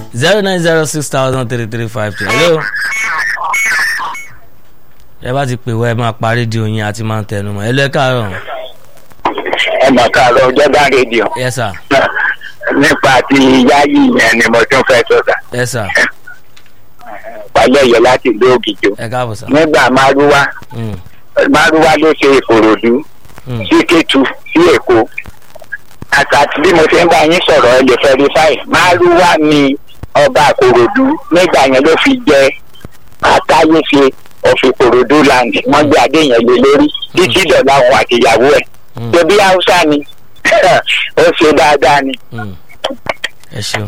zero nine zero six thousand three three five two hello. ẹ bá ti pè wá ẹ máa pa rédíò yín àti máa ń tẹnu mọ́ ẹ lọ ẹ káàárọ̀. ẹ mọ̀ káàárọ̀ ọjọ́gbá rédíò yes sir nípa ti yáyì yẹn ni mo tún fẹ́ sọ̀tà yes sir pàlẹ́ yẹ láti ìlú ògìjò ẹ káàbọ̀ sir. nígbà márúwá Mm, márúwá ló ṣe ìkòròdú mm. sí kétu sí èkó àtàtì bí mo ṣe ń bá yín sọ̀rọ̀ ẹ lè fẹ́rifáì márúwá ni ọba àkòròdú nígbà yẹn ló fi jẹ àtàyèsè ọ̀fìn kòròdú land wọ́n gbé adé yẹn lé lórí títí dọ̀là òun àtìyàwó ẹ̀ Mm. ṣebí haúsá ni ó ṣe dáadáa ni. Mm. ẹ ṣeun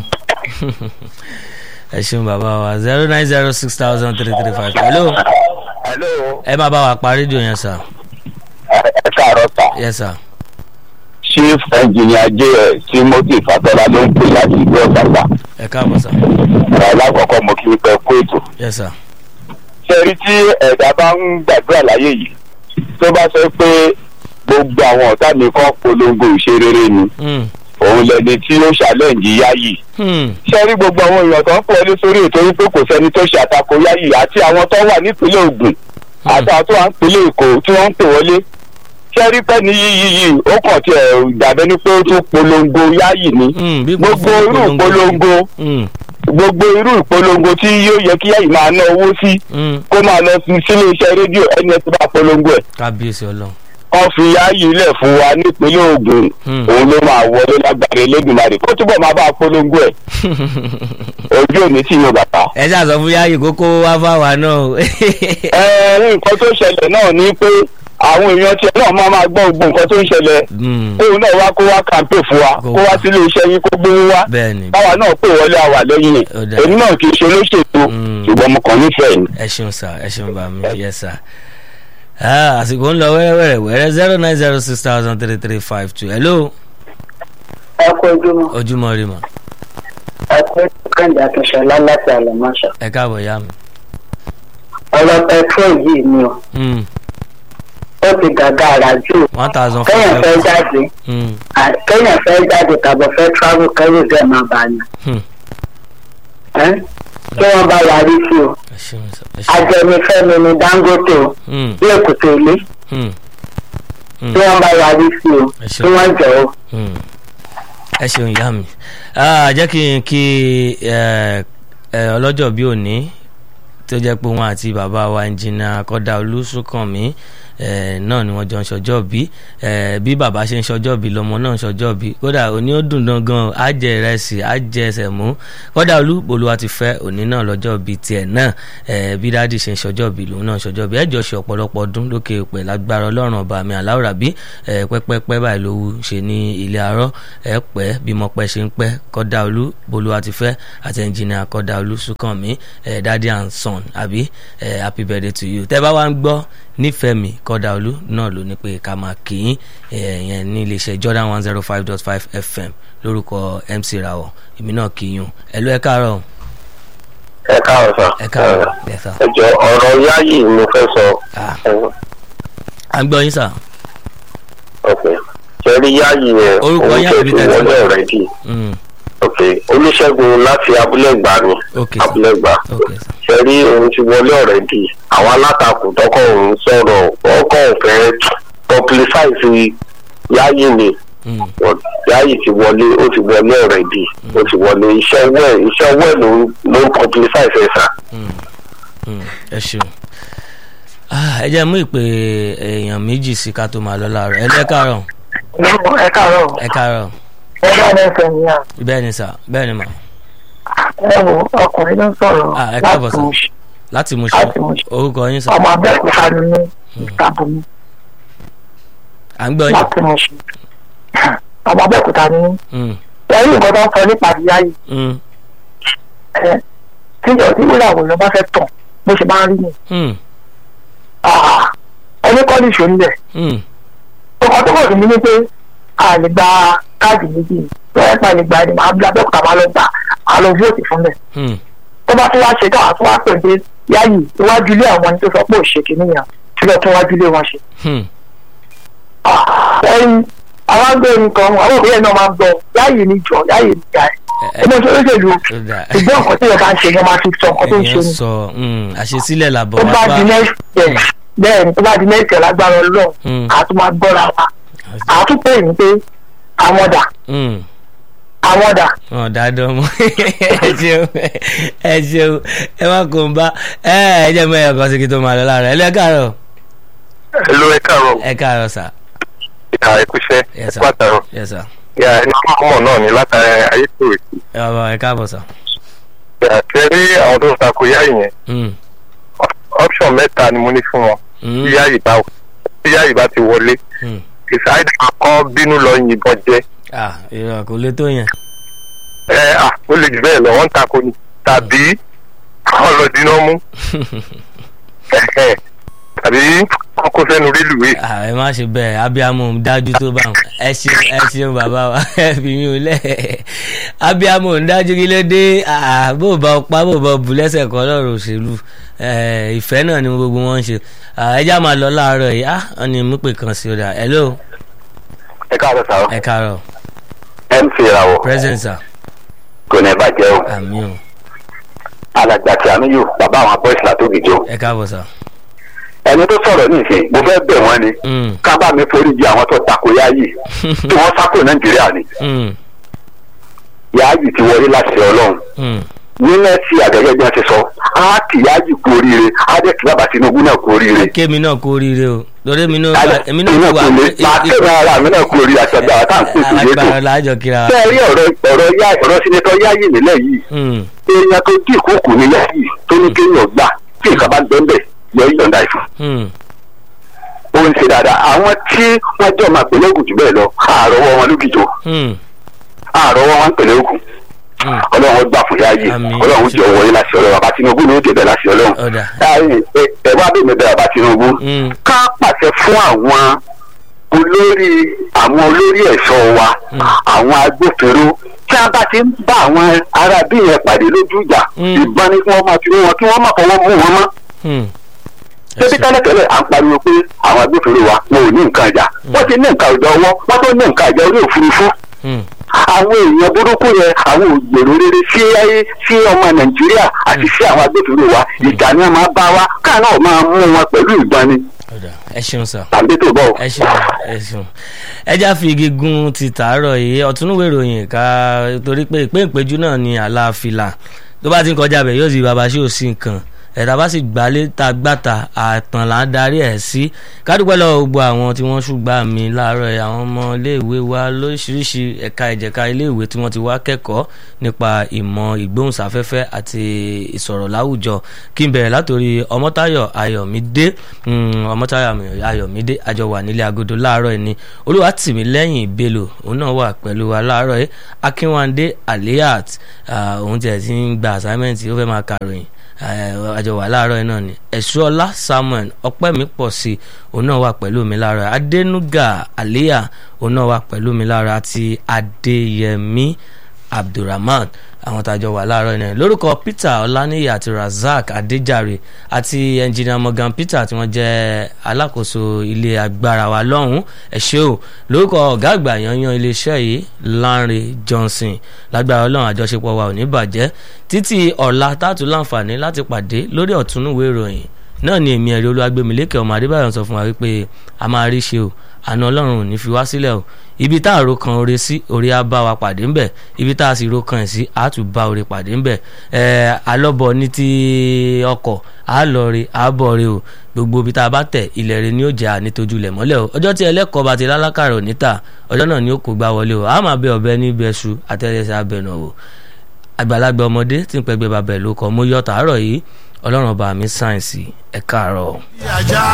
ẹ ṣeun bàbá wa zero nine zero six thousand three three five hello hello ẹ máa bá wa pa rédíò yẹn sir ẹ káàárọ̀ sà. yes sir chief engineer js timothy fatọ́lá ló ń pè láti ìlú ọ̀sàgbà ẹ káàbọ̀ sir ọ̀rọ̀ alákọ̀ọ́kọ́ mo kí n pẹ́ kó ètò. yes sir sẹ́rí tí ẹ̀dá bá ń gbàdúrà láyé yìí tó bá sọ pé gbogbo àwọn ọ̀tá mi kan polongo ìṣerere ni Mm, òun lẹni tí ó ṣàlẹ́ǹdì yáyì. mm, sẹ́rí gbogbo àwọn èèyàn tó ń pọ̀ ní sórí ètò wípé kò sẹ́ni tó ṣe àtakò yáyì àti àwọn tó wà nípínlẹ̀ Ògùn àti àwọn tó wà nípínlẹ̀ Èkó tí wọ́n ń pè wọlé sẹ́rí pẹ́ni yíyí yìí ó kàn tiẹ̀ dàbẹ́ ní pé ó tún polongo yáyì ni mm. bí gbogbo irú ìpolongo Mm, gbogbo irú ìpolongo tí yóò yẹ kí yáyì máa ná owó sí mm. kó máa lọ sí sílé iṣẹ́ rédíò ẹni ẹ ti bá polongo ẹ̀ kábíyèsí ọlọ́run wọ́n fi yáyì ilẹ̀ fún wa nípínlẹ̀ Ògùn Hmm. òun ló máa wọlé lágbára Elédùmarè kó túbọ̀ máa bá a polongo ẹ̀ ojú òní tí yóò bàbá. ẹ ṣáà sọ fún yáyì kókó wá fáwa náà o. ẹ nǹkan tó ṣẹlẹ̀ náà ni pé àwọn èèyàn tiẹ̀ náà máa máa gbọ́ gbogbo nǹkan tó ń ṣẹlẹ̀ Mm, kóun náà wá kó wá kàǹpé fún wa Kó kó wá wá. sílé iṣẹ́ yín kó gbówó wá bẹ́ẹ̀ ni báwa náà pè wọlé àwà lẹ́yìn ẹ̀ Ó dáa. èmi náà kì í ṣe olóṣèlú Mm. ṣùgbọ́n mo kàn nífẹ̀ẹ́ ni. ẹ ṣeun sir ẹ ṣeun bá mi yes sir. Ah, àsìkò ń lọ wẹ́rẹ́wẹ́rẹ́ wẹ́rẹ́ zero nine zero six thousand three three five two hello ẹ kú ojúmọ́ ojúmọ́ rí mọ́ ẹ kú kẹ́hìndé akínṣọlá láti àlọ́mọ́ṣọ́ ẹ káàbọ̀ yá mi. ọ̀rọ̀ petrol yìí ni o Mm, ó ti gàgà àrà jù one thousand kẹ́yìn fẹ́ five jáde Mm, à- kẹ́yìn fẹ́ jáde tàbí fẹ́ travel kẹ́rù dẹ̀ máa bá yàn hmm, ẹ́ kí wọ́n bá wa rí sí o ẹ ṣeun sir ẹ ṣeun. ajẹnifẹ́mi ni dangote o Mm, lẹ́kùtù ilé mm, kí wọ́n bá wa rí sí o Ẹ ṣeun. kí wọ́n jẹ́ o. mm. ẹ ṣeun ìyá mi Ah, jẹ́ kí n kí ẹ, ẹ, ọlọ́jọ́ bí òní tó jẹ́ pé wọn àti bàbá wa ẹnjìnà kọ́dà olùsùnkànmí ẹ, náà ni wọ́n jọ ń ṣọjọ́ bí ẹ, bí bàbá ṣe ń ṣọjọ́ bí lọ́mọ náà ń ṣọjọ́ bí kódà òní ó dùn dán gan á jẹ ìrẹsì á jẹ ẹsẹ̀ mú kódà olúbolúwa ti fẹ́ òní náà lọ́jọ́ bí tiẹ̀ náà ẹ, bí dáàdì ṣe ń ṣọjọ́ bí lòun náà ń ṣọjọ́ bí ẹjọ́ ṣe ọ̀pọ̀lọpọ̀ ọdún lókè pẹ̀ lágbára ọlọ́run ọba mi aláwòrán bí ẹ, pẹ́pẹ́pẹ́ báyìí ló wú ṣe ní ilé arọ́ ẹ pẹ́ bí mo pẹ́ ṣe ń pẹ́ kọ́dà olú bolúwa ti fẹ́ àti ẹnjìnìà kọ́dà olú sùkànmí ẹ, daddy and son àbí ẹ, happy birthday to you tẹ́ bá wá ń gbọ́ nífẹ̀ẹ́ mi kọ́dà olú náà ló ní pé ká máa kì í yẹn ní iléeṣẹ́ Jordan one zero five dot five FM lórúkọ MC Rawọ èmi náà kì í yùn ẹ ló ẹ káàárọ̀ ẹ káàárọ̀ sà. ẹ káàárọ̀ ẹ sà ẹ jọ ọ̀rọ̀ yáyì mo fẹ́ sọ. Ah. à ń gbọ́ yín sà ok ṣẹ́rí yáyì yẹn Orúkọ òun yín tẹ̀ àbí tí tẹ̀sí? wọlé ọ̀rẹ́ dì. Mm, ok olùṣègùn láti abúlé-gbà ni ok sà abúlé-gbà ok sà ṣẹ́rí òun ti wọlé ọ̀rẹ́ dì àwọn alátakò tọkọ òun sọ̀rọ̀ ọkọ̀ òfẹ́ publicize yáyì ni Mm, yáyì ti wọlé ó ti wọlé ọ̀rẹ́ dì ó ti wọlé iṣẹ́ wẹ̀ iṣẹ́ wẹ̀ ló ń ló ń publicize ẹ̀ sà. mm, mm, ẹ ṣeun Ah, ẹ jẹ́ mú ìpè èèyàn méjì sí ká tó máa lọ láàárọ̀ ẹ ló ẹ káàárọ̀ ẹ káàárọ̀ ẹ káàárọ̀ ẹ bá ní ẹsẹ̀ ní à bẹ́ẹ̀ ni sà bẹ́ẹ̀ ni mà ẹ wo ọkùnrin ló ń sọ̀rọ̀ Ah, ẹ káàbọ̀ sà. Mùṣín. láti mú ṣe Láti Mùṣín. orúkọ yín sà ọmọ abẹ́òkúta ni mí ìtàbùnmi à ń gbọ́ yín láti Mùṣín. ọmọ abẹ́òkúta ni mí Mm, ẹ̀rí nǹkan tó ń sọ nípa ìyá yìí mm, ẹ tíjọ tí wúrà wò ló bá fẹ́ tàn bó ṣe máa ń rí ni mm, Ah, ẹni kọ́ ní ìṣòro rẹ̀ mm, ọkọ̀ tó kọ̀ sí mi ní pé a lè gba káàdì méjì lọ́wọ́ pa lè gba ẹni máa bí abẹ́òkúta máa lọ gbà á lọ fóòtì fún mi mm, tó bá tún wá ṣe káwá tún wá pè pé yáyì iwájú ilé àwọn ẹni tó sọ pé òṣèké nìyàn tí lọ́ọ́ tún wájú ilé wọn ṣe. mm, ẹyin àwọn agbẹ́rin kan àwọn òbí ẹ̀ náà máa ń gbọ́ yáyì ni jọ yáyì ni ìyá ẹ̀ ọmọ ìṣòro ṣèlú ó dà ṣùgbọ́n nǹkan tí ìjọba ń ṣe ni wọ́n máa fi sọ nǹkan tó ń ṣe èèyàn ni sọ mm, àṣesílẹ̀ làbọ̀ tó wá bá bá di next year bẹ́ẹ̀ ni tó bá di next year lágbára ọlọ́run Mm. àá tún máa gbọ́ra wa àá tún pè ní pé àwọn dà Mm. àwọn dà wọn dáadọ́ mọ́ ẹ ṣeun ẹ ṣeun ẹ má kó ń bá ẹ ẹ jẹ́ mọ́ ẹ̀yọ̀ kan sí kí tó máa lọ láàárọ̀ ẹ lẹ́ káàárọ̀ Hello, ẹ káàárọ̀ ẹ káàárọ̀ sà ìka ẹkúṣẹ́ Yes, sir. ẹkú àtàrọ̀ yes sà yà ẹni mọ̀ náà ní látara ayétòrè ẹ bàbá ẹ káàbọ̀ sà. yà kẹrí àwọn tó ń takò yá yẹn Mm. option mẹ́ta ni mo ní fún wọn Mm. tí yá yìí bá tí yá yìí bá ti wọlé Mm. ìsáyédà kan bínú lọ yìnbọn jẹ ah ìrọ̀ kò lè tó yẹn. ẹ à ó lè jù bẹ́ẹ̀ lọ wọ́n ń takò ni tàbí àwọn lọ dínà mú ẹ̀hẹ̀, tàbí wọ́n kó sẹ́nu rélùwé Ah, ẹ má ṣe bẹ́ẹ̀ abiyamọ ń dájú tó bá wọn ẹ ṣeun ẹ ṣeun bàbá wa ẹ fi mí o lẹ̀ abiyamọ ń dájú kí ló dé Ah, bó o bá o pa bó o bá o bù lẹ́sẹ̀ kan lọ́rọ̀ òṣèlú Eh, ìfẹ́ náà ni gbogbo wọn ń ṣe Ah, ẹ já máa lọ láàárọ̀ yìí ah wọ́n ní mú pè kan sí o dà hello ẹ káàárọ̀ sàrọ̀ ẹ káàárọ̀ mc ìràwọ̀ present sir kò ní bàjẹ́ o àmì o alàgbà tí àmì yóò bàbá àwọn boys látòkìjọ ẹ káàbọ̀ sir. ẹni tó sọ̀rọ̀ nísìnyí mo fẹ́ bẹ̀ wọ́n ni Mm, ká bá mi forí jì àwọn tó takò yáàyè tí wọ́n sákò nàìjíríà ni mm, yáàyè ti wọlé láti ọlọ́run mm. ní mẹ́sì àgẹ́gẹ́ bí wọ́n ti sọ á kì yáàyè kú oríire á dẹ̀ kí bàbá tinubu náà kú oríire. kémi náà kú oríire o lórí èmi náà Alẹ́ èmi iná náà kò wà lè máa kéde ara mi náà kú oríire àti ọgbà tá à ń pèsè létò. alágbára láàjọ kíra wa. bẹ́ẹ̀ rí ọ̀rọ̀ ọ̀rọ̀ yá ọ̀rọ̀ sinetọ́ yáàyè nílẹ̀ yìí Mm, èèyàn tó dín ìkókò ní yáàyè tó ní kéèyàn gbà tí nǹkan bá gbẹ́ ń bẹ̀ yọ ìyọ̀ǹda ìfún. mm. ó ń ṣe dáadáa àwọn tí wọ́n jọ máa pèlè ògùn jù bẹ́ẹ̀ lọ àárọ̀wọ́ wọn lókìjọ Mm, àárọ̀wọ́ wọn pèlè ògùn mm. ọlọ́run gbà fún yáàyè Àmín. ọlọ́run jọ wọlé láti ọlọ́run bàbá tinubu ló débẹ̀ láti ọlọ́run ọ̀dà Láàrin, ẹ ẹ wá bèèrè bẹ́ẹ̀ bàbá tinubu Mm, ká pàṣẹ fún àwọn olórí àwọn olórí ẹ̀ṣọ́ wa Mm. àwọn agbófinró tí a bá ti ń bá àwọn ará bí yẹn pàdé lójú ìjà Mm. ìbọn ni kí wọ́n máa fi mú wọn kí wọ́n má fọwọ́ mú wọn mọ́ mm. Ẹ tẹ́bí ṣé. tẹ́lẹ̀tẹ́lẹ̀ à ń pariwo pé àwọn agbófinró wa wọn ò ní nǹkan ìjà wọ́n ti ní nǹkan ìjà ọwọ́ wọ́n tó ní nǹkan ìjà orí òfurufú Mm, àwọn èèyàn burúkú yẹn àwọn ògbèrò rere sí ayé sí ọmọ nàìjíríà àti sí àwọn agbófinró wa ìjà ni wọn máa bá wa káà náà máa mú wọn pẹ̀lú ìbọn ni ọ̀dà ẹ ṣeun sir. tàbí tó bọ̀. ẹ ṣeun ẹ ṣeun ẹjá fi igi gun ti tàárọ̀ yìí ọ̀túnúwé ìròyìn ká torí pé ìpín ìpéjú náà ni àlàáfíà tó bá ti ń kọjá bẹ̀ yóò sì bàbá sí òsì nǹkan ẹ̀dá bá sì gbálé ta gbàtà àtàn là ń darí ẹ̀ sí kádùpẹ́ lọ́wọ́ gbogbo àwọn tí wọ́n ṣùgbà mí láàárọ̀ ẹ̀ àwọn ọmọ iléèwé wa lóríṣiríṣi ẹ̀ka ìjẹ̀ka iléèwé tí wọ́n ti wá kẹ́kọ̀ọ́ nípa ìmọ̀ ìgbóhùnsáfẹ́fẹ́ àti ìsọ̀rọ̀ láwùjọ kí n bẹ̀rẹ̀ látòrí ọmọ́táyọ̀ ayọ̀mídé mm, ọmọ́táyọ̀ ayọ̀mídé àjọ wà nílé agodo láàárọ̀ ẹ̀ ni olúwatìmílẹ́yìn bello òun náà wà pẹ̀lú wa láàárọ̀ ẹ̀ akínwándé aliat ah, òun tiẹ̀ ti ń gba assignment ó fẹ́ máa kàròyìn àjọ wà láàárọ̀ yìí náà ni ẹ̀ṣọ́lá samuel ọpẹ́mi pọ̀ sí i òun náà wà pẹ̀lú mi láàárọ̀ adẹnuga aliya òun náà wà pẹ̀lú mi láàárọ̀ àti adéyẹmí abdulrahman àwọn tàjọ wà láàárọ̀ yìí náà lórúkọ peter ọláníyì àti razak adéjàre àti engineer morgan peter tí wọ́n jẹ́ alákòóso ilé agbára wa lọ́hùn ẹ ṣé o lórúkọ ọ̀gá àgbà yanyan iléeṣẹ́ yìí lanre johnson lágbára ọlọ́run àjọṣepọ̀ wa ò ní bàjẹ́ títí ọ̀la tààtú láǹfààní láti pàdé lórí ọ̀túnúwé ìròyìn náà ni èmi ẹ̀rí olúwagbèmílékè ọmọ adébáyọ̀ sọ fún wa wípé a máa rí ṣe o àna ọlọ́run ò ní fi wá sílẹ̀ o ibi tá a ro kan oore sí oore á bá wa pàdé ńbẹ̀ ibi tá a sì ro kan ẹ̀ sí á tún bá oore pàdé ńbẹ̀ ẹ̀ alọ́bọ̀ ní ti ọkọ̀ á lọ re á bọ̀ re o gbogbo ibi tá a bá tẹ̀ ilẹ̀ re ni ó jẹ́ ànítójú lẹ̀ mọ́lẹ̀ o ọjọ́ tí ẹlẹ́kọ̀ọ́ bá ti lálákàrọ̀ níta ọjọ́ náà ni ó kó gbá wọlé o a máa bẹ ọ̀bẹ ní bẹ́ṣu àtẹ́lẹsẹ̀ abẹnà o àgbàlagbà ọmọdé tí ń pẹgbẹ́ babẹ̀ ló kọ́ mo yọ tàárọ̀ yìí ọlọ́run ọba mi sáyẹ̀nsì ẹ̀ káàárọ̀.